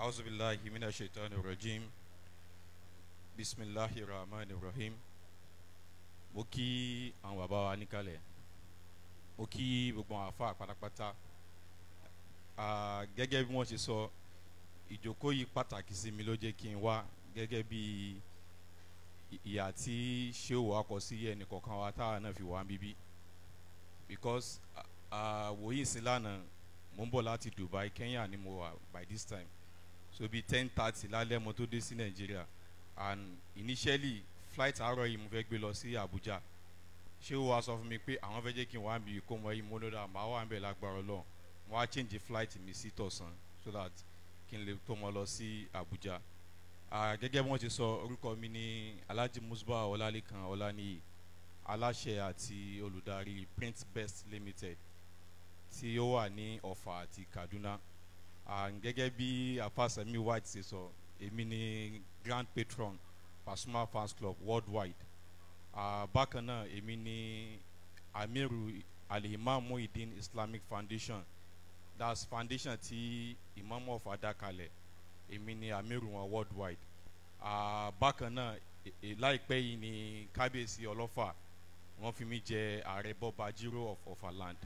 أعوذ بالله من الشيطان الرجيم بسم الله الرحمن الرحيم mo kí àwọn bàbá wa níkàlẹ̀ mo kí gbogbo àwọn àfa pátápátá Ah, gẹ́gẹ́ bí wọ́n ṣe sọ ìjókòó yìí pàtàkì sí mi ló jẹ́ kí n wá gẹ́gẹ́ bí ì- ìyà tí ṣéwò akọ sí ẹnì kọ̀ọ̀kan wa táwa náà fi wá bíbí because ah, wòye sí lánàá mo ń bọ̀ láti Dubai Kenya ni mo wà by this time so bí ten thirty lálẹ́ mo tó dé sí Nàìjíríà and initially flight àárọ̀ yìí mo fẹ́ gbé lọ sí Abuja ṣé o wá sọ fún mi pé àwọn fẹ́ jẹ́ kí n wá bí kó mọ yìí mo lọ́dọ̀ àmọ́ àwọn àbẹ̀ lágbára Ọlọ́run mo wá change flight mi sí tọ̀sán so that kí n lè tó mọ lọ sí Abuja Ah, gẹ́gẹ́ bí wọ́n ti sọ orúkọ mi ní Alhaji Musba Ọlálékan Ọláníyì aláṣẹ àti olùdarí Print Best Limited tí ó wà ní Ọ̀fà àti Kaduna Ah, gẹ́gẹ́ bí afásẹ́mi white ṣe sọ èmi ni grand patron Pasuma fans club worldwide Ah, bákan náà èmi ni amiru alihimam muhyiddin islamic foundation that's foundation tí imam of adakalẹ̀ èmi ni amiru wọn worldwide Ah, bákan náà e- e- láìpẹ́ yìí ni kábíyèsí ọlọ́fà wọ́n fi mí jẹ ààrẹ bọ́ba jírò of Ọ̀fà land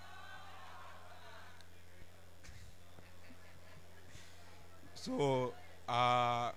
so uh,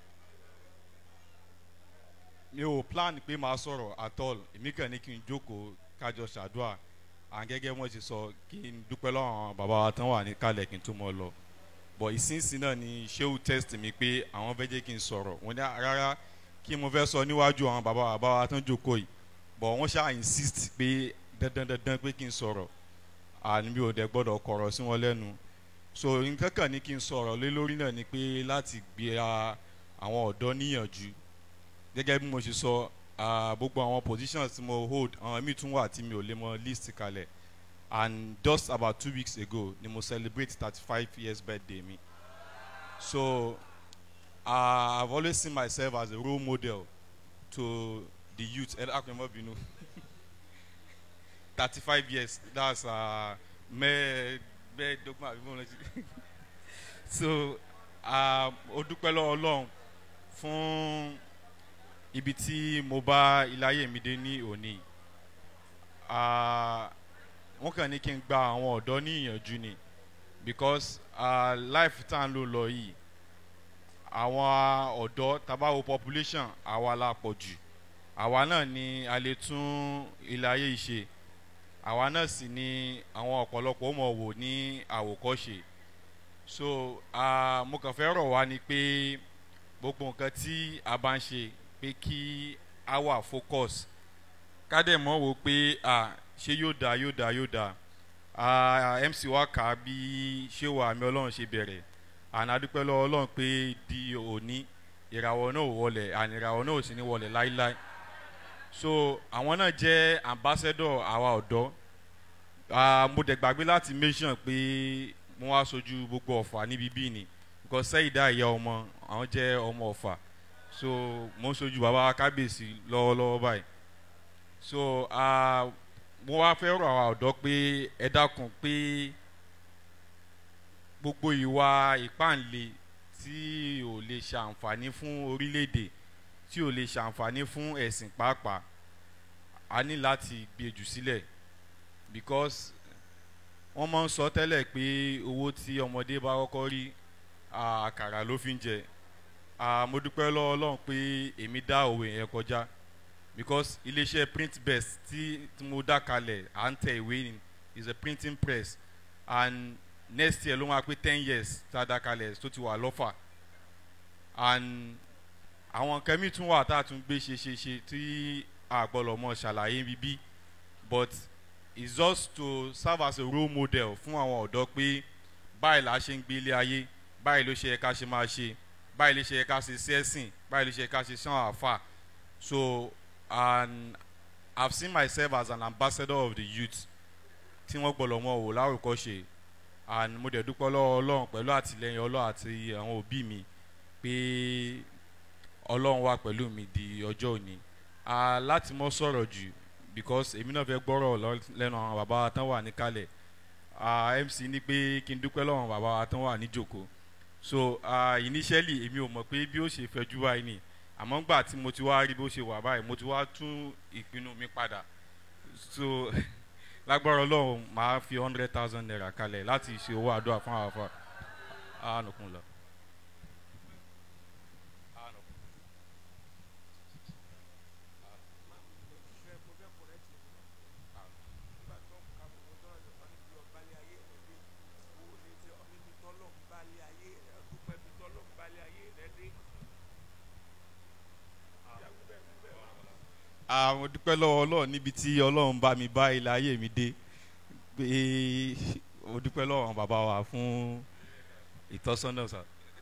mi ò plan pé máa sọ̀rọ̀ at all èmi kàn ní kí n jókòó kájọ ṣàdúrà à gẹ́gẹ́ wọ́n ti sọ kí n dúpẹ́ lọ́wọ́ àwọn bàbá wa tán wà ní kálẹ̀ kí n tó mọ́ lọ but ìsinsìn náà ni sheu test mi pé àwọn fẹ́ jẹ́ kí n sọ̀rọ̀ wọ́n ní rárá kí mo fẹ́ sọ níwájú àwọn bàbá wa bàbá wa tán jókòó yìí but wọ́n ṣáà insist pé dandan dandan pé kí n sọ̀rọ̀ àní mi ò dẹ̀ gbọ́dọ̀ kọ̀rọ̀ sí wọn lẹ́nu so nǹkan kan ní kí n sọ̀rọ̀ lé lórí náà ni pé láti gbé a- àwọn ọ̀dọ́ níyànjú gẹ́gẹ́ bí mo ṣe sọ ah, gbogbo àwọn positions tí mo hold àwọn míì tún wà tí mi ò lè mọ list kalẹ̀ and just about two weeks ago ni mo celebrate thirty five years birthday mi so uh, I've always seen myself as a role model to the youth ẹ dákun ẹ má bínú thirty five years that's uh, mẹ́ẹ̀ mẹ́ẹ̀ẹ́dọ́gbọ̀n àbí mo lọ sí so ah, ó dúpẹ́ lọ́wọ́ Ọlọ́run fún ibi tí mo bá ilé ayé mi dé ní òní Ah, wọ́n kàn ní kí n gba àwọn ọ̀dọ́ ní ìyànjú ni because uh, life tá à ń lò lọ yìí àwọn ọ̀dọ́ tabawo population àwa la pọ̀ jù àwa náà ni a lè tún ilé ayé yìí ṣe àwa náà sì ni àwọn ọ̀pọ̀lọpọ̀ mọ̀ wò ní àwòkọ́ṣe so ah, mo kàn fẹ́ rọ̀ wá ni pé gbogbo nǹkan tí a bá ń ṣe pé kí a wà focus ká dẹ̀ mọ́ wò pé ah, ṣé yóò dáa yóò dáa yóò dáa Ah, MC wa kà á bí ṣé wà mí ọlọ́run ṣe bẹ̀rẹ̀ àná adúpẹ́ lọ́wọ́ ọlọ́run pé di òní ìràwọ̀ náà ò wọlẹ̀ àní ìràwọ̀ náà ò sì ní wọlẹ̀ láíláí so àwọn náà jẹ́ ambassador àwa ọ̀dọ́ Ah, mo dẹ̀ gbàgbé láti mention pé mo wá sojú gbogbo ọ̀fà níbi bíi ni because sẹ́yìndá ìyá ọmọ àwọn jẹ́ ọmọ ọ̀fà so mo ń sojú bàbá kábíyèsí lọ́wọ́lọ́wọ́ báyìí so ah, mo wá fẹ́ rọ̀ àwa ọ̀dọ́ pé ẹ dákun pé gbogbo ìwà ìpáǹle tí ò lè ṣàǹfààní fún orílẹ̀-èdè tí ò lè ṣàǹfààní fún ẹ̀sìn pàápàá a ní láti gbé jù sílẹ̀ because wọ́n máa ń sọ tẹ́lẹ̀ pé owó tí ọmọdé bá kọ́kọ́ rí ah, àkàrà ló fi ń jẹ Ah, mo dúpẹ́ lọ́wọ́ Ọlọ́run pé èmi dá òwe yẹn kọjá because iléeṣẹ́ print best tí tí mo dá kalẹ̀ à ń tẹ ìwé ni is a printing press and next year ló máa pé ten years tá a dá kalẹ̀ tó ti wà lọ́fà and àwọn nǹkan mi tún wà tá a tún gbé ṣe ṣe ṣe tí a gbọ́dọ̀ mọ ṣàlàyé bíbí but it's just to serve as a role model fún àwọn ọ̀dọ́ pé báyìí la ṣe ń gbé ilé ayé báyìí ló ṣe yẹ ká ṣe máa ṣe báyìí ló ṣe yẹ ká ṣe sẹ́sìn báyìí ló ṣe yẹ ká ṣe sàn àfà so and I've seen myself as an ambassador of the youth tí wọ́n gbọ́dọ̀ mọ̀ wò lárúkọ́ṣe and mo dẹ̀ dúpẹ́ lọ́wọ́ Ọlọ́run pẹ̀lú àtìlẹ́yìn Ọlọ́run àti àwọn òbí mi pé Ọlọ́run wà pẹ̀lú mi di ọjọ́ òní Ah, láti mọ́ sọ̀rọ̀ jù because èmi náà fẹ́ gbọ́rọ̀ lọ- lẹ́nu àwọn bàbá wa tán wà níkàlẹ̀ Ah, MC ní pé kí n dúpẹ́ lọ́wọ́ àwọn bàbá wa tán wà níjòkó so uh, initially èmi ò mọ̀ pé bí ó ṣe fẹjú báyìí ni àmọ́ gbà tí mo ti wá rí bó ṣe wà báyìí mo ti wá tún ìpinnu mi padà so lágbára ọlọ́run màá fi hundred thousand naira kalẹ̀ láti ṣe owó àdúrà fún àwọn afa àánúkún lọ. àwọn dúpẹ́ lọ́wọ́ ọlọ́run níbi tí ọlọ́run bá mi bá ilé ayé mi dé pé mo dúpẹ́ lọ́wọ́ àwọn bàbá wa fún ìtọ́sọ́nà sà.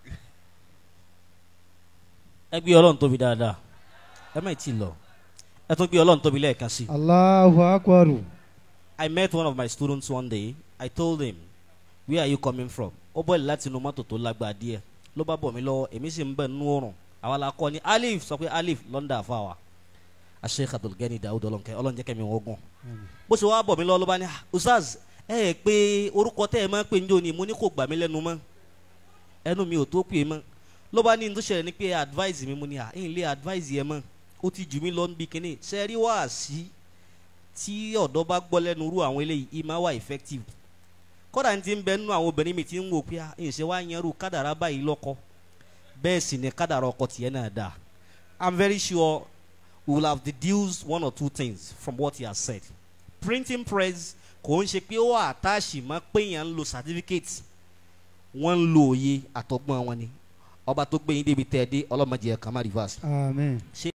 ẹ gbé ọlọ́run tóbi dáadáa ẹ má tí ì lọ ẹ tún gbé ọlọ́run tóbi lẹ́ẹ̀kan sí. Allahu Akbar. I met one of my students one day I told him where are you coming from ó bọ́ọ̀lì láti inú mọ́tò tó lágbára díẹ̀ ló bá bọ̀ mí lọ́wọ́ èmi sì ń bẹ̀ nínú oòrùn àwa la kọ́ ni Alif sọ pé Alif London àfàwà Sheikh Abdulgani Daoud ọlọ́nkẹ́ ọlọ́njẹ́ kẹ́mi wọ́n gùn bó ṣe wá bọ̀ mí lọ́wọ́ ló bá ní "Ah, Ustaz ẹ ẹ pé orúkọ tẹ́ ẹ máa ń pè ń jò ní mo ní kò gbà mí lẹ́nu mọ́ ẹnu mi ò tó pè é mọ́ ló bá ní ní tó ṣẹlẹ̀ ni pé advice mi mo ní à ń lé advice yẹn mọ́ ó ti jù mí lọ níbi kínní ṣe rí wáàsí tí ọ̀dọ́ bá gbọ́ lẹ́nu irú àwọn eléyìí í máa wà effective kódà ní ti ń bẹ nínú àwọn obìnrin mi ti ń wò pé à ń ṣe wá yanrú kádàrá báyìí lọ́kọ bẹ́ẹ̀ sì ni kádàrá ọkọ tiẹ̀ náà dáa I'm very sure we will have deduced one or two things from what he has said printing press kò ń ṣe pé ó àtàṣì mọ́ pé èèyàn ń lo certificate wọ́n ń lo òye àtọgbọ́n wọn ni ọba tó gbé yín débi tẹ́ ẹ dé ọlọ́mọdé ẹ̀ kàn má reverse Amen. ṣé